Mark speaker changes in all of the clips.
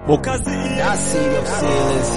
Speaker 1: Bokazi
Speaker 2: I see them sailors.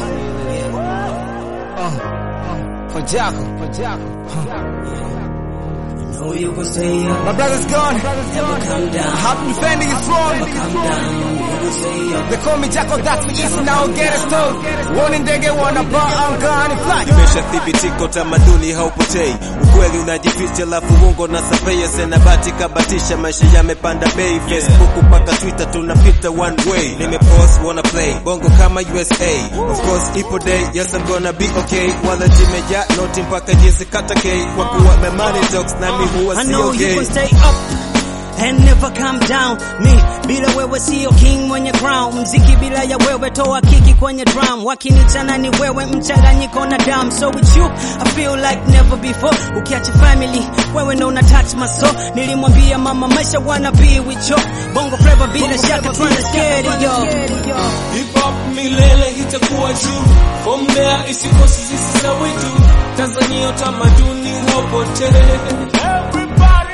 Speaker 2: Uh, for Jocko, for Jocko.
Speaker 3: Know you gon' stay up,
Speaker 2: My brother's gone.
Speaker 3: never come down.
Speaker 2: I've been defending his throne.
Speaker 3: Come down, you gon' stay up.
Speaker 2: They call me Jocko, that's me east now get it stone. Warning ndege wanna bar, I'm gone and fly.
Speaker 1: imeshathibitika, utamaduni haupotei, ukweli unajificha, lafu uongo na sapeye senabati kabatisha, maisha yamepanda bei, Facebook mpaka Twitter tunapita one way, nimepost wanna play bongo kama USA, of course ipo day, yes I'm gonna be okay, wala jimeja noti mpaka jinsi kata K, kwa kuwa my money talks nami huwa
Speaker 4: I
Speaker 1: sio
Speaker 4: know you
Speaker 1: gay.
Speaker 4: can stay up and never come down. Me bila wewe sio king mwenye crown. Mziki bila ya wewe toa kiki kwenye drum. Wakinichana ni wewe mchanganyiko na damu. So with you I feel like never before. Ukiacha family wewe ndo una touch my soul. Nilimwambia mama maisha wanna be with you. Bongo flavor bila shaka tuna scared yo.
Speaker 5: Hip hop milele itakuwa juu, ombea isikosi sisi za wetu. Tanzania utamaduni haupotee.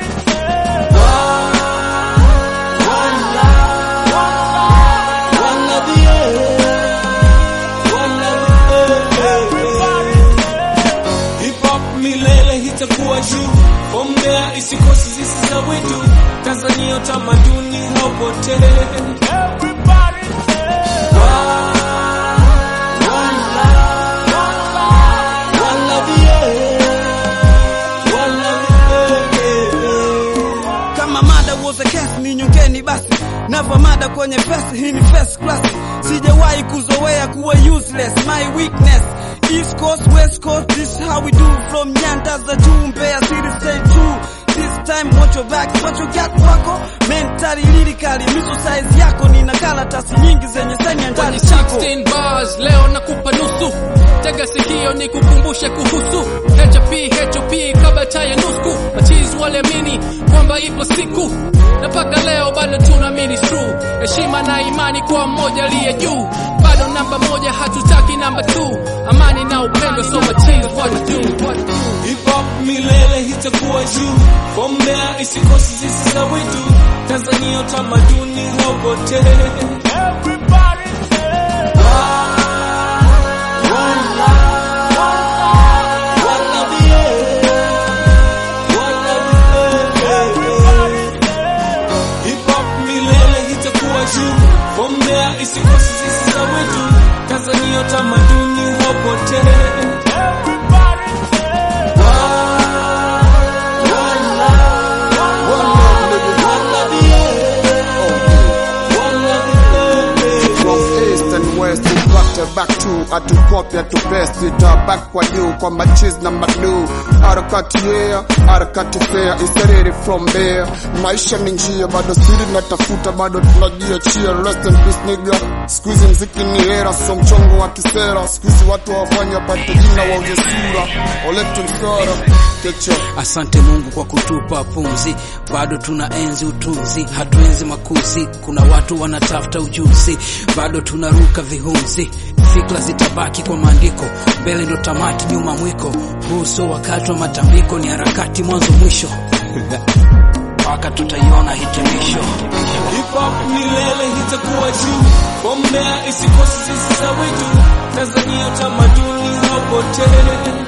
Speaker 5: Hip hop milele itakuwa juu, ombea isikosi sisi za wetu. Tanzania utamaduni haupotee.
Speaker 4: kama mada was a case ni nyongeni basi nava mada kwenye fest hii ni first class sijawahi kuzoea kuwa useless my weakness east coast west coast this is how we do from nyanda za juu mbeya city stay true this time watch your back watch your gap wako mentally lyrically miso size yako nina karatasi nyingi zenye saini ya ndani chako
Speaker 6: 16 bars leo nakupa nusu tega sikio ni kukumbushe kuhusu HP HOP kabla chaya nusku machizi waliamini kwamba ipo siku na mpaka leo bado tunaamini true heshima na imani kwa mmoja aliye juu bado namba moja hatutaki namba 2 amani na upendo so machizi what to do what to do
Speaker 5: Hip hop milele itakuwa juu, ombea isikosi sisi za wetu. Tanzania utamaduni haupotee. Hip hop milele itakuwa juu, ombea isikosi sisi za wetu. Tanzania utamaduni haupotee.
Speaker 7: From east and west we got a back to atukopya tu best itabak kwa juu kwa machiz na madu harakati yeah harakati fair isereri from there maisha ni njia bado siri natafuta bado tunajiachia rest in peace nigga squeeze mziki ni hera so mchongo wa kisera squeeze watu wafanya pate jina wa ujesura oletu msara kecho
Speaker 8: Asante Mungu kwa kutupa pumzi, bado tuna enzi utunzi, hatuenzi makuzi. Kuna watu wanatafuta ujuzi, bado tunaruka vihunzi. Fikra zitabaki kwa maandiko, mbele ndo tamati, nyuma mwiko. Huu sio wakati wa matambiko, ni harakati mwanzo mwisho mpaka tutaiona hitimisho.
Speaker 5: Hip hop milele itakuwa juu, ombea isikosi sisi za wetu. Tanzania utamaduni haupotee.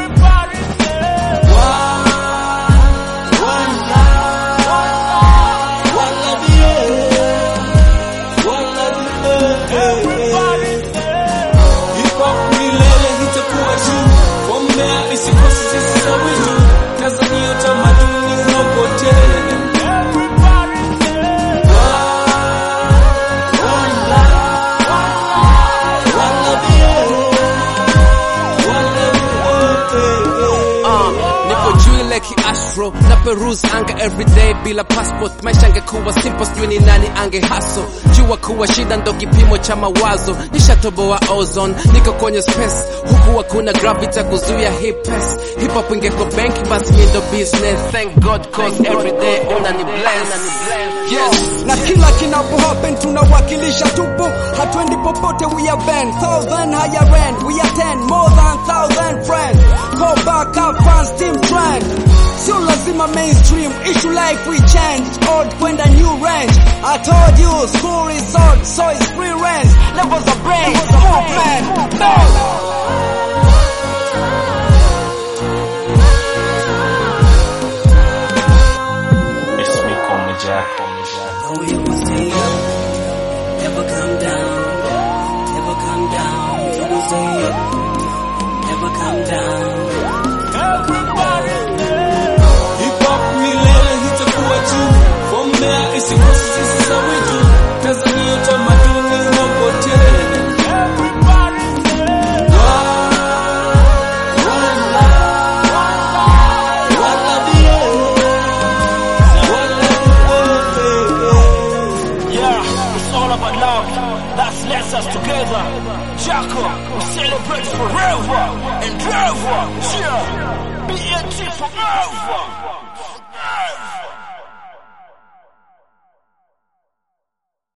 Speaker 5: Hip hop milele itakuwa juu, ombea isikosi sisi za wetu. Tanzania utamaduni haupotee.
Speaker 6: Uh, nipo juu ile kiastro na peruse anga everyday bila passport maisha angekuwa simple sijui ni nani ange haso jua kuwa shida ndo kipimo cha mawazo nishatoboa ozone niko kwenye space huku hakuna gravity ya kuzuia hip pace hip hop ingeko bank basi mi ndo business thank god cause everyday unani bless yes
Speaker 4: na kila kinapo happen tunawakilisha tupo hatwendi popote we are band thousand higher end we are ten more than thousand friends go back up fans team trend sio lazima mainstream issue life we change old kwenda new range I told you school is old so it's free range
Speaker 2: levels of brain, movement, bow.
Speaker 5: It's me, call me Jack.
Speaker 3: Know you will stay up, never come down, never come down. You will stay up, never come down.
Speaker 5: Hip hop milele itakuwa juu, from there isikose sisi za wetu. Tanzania utamaduni unapotea.
Speaker 2: Yeah, it's all about love. That's lets us together. Jaco, we celebrate forever and ever. Yeah, BNT forever.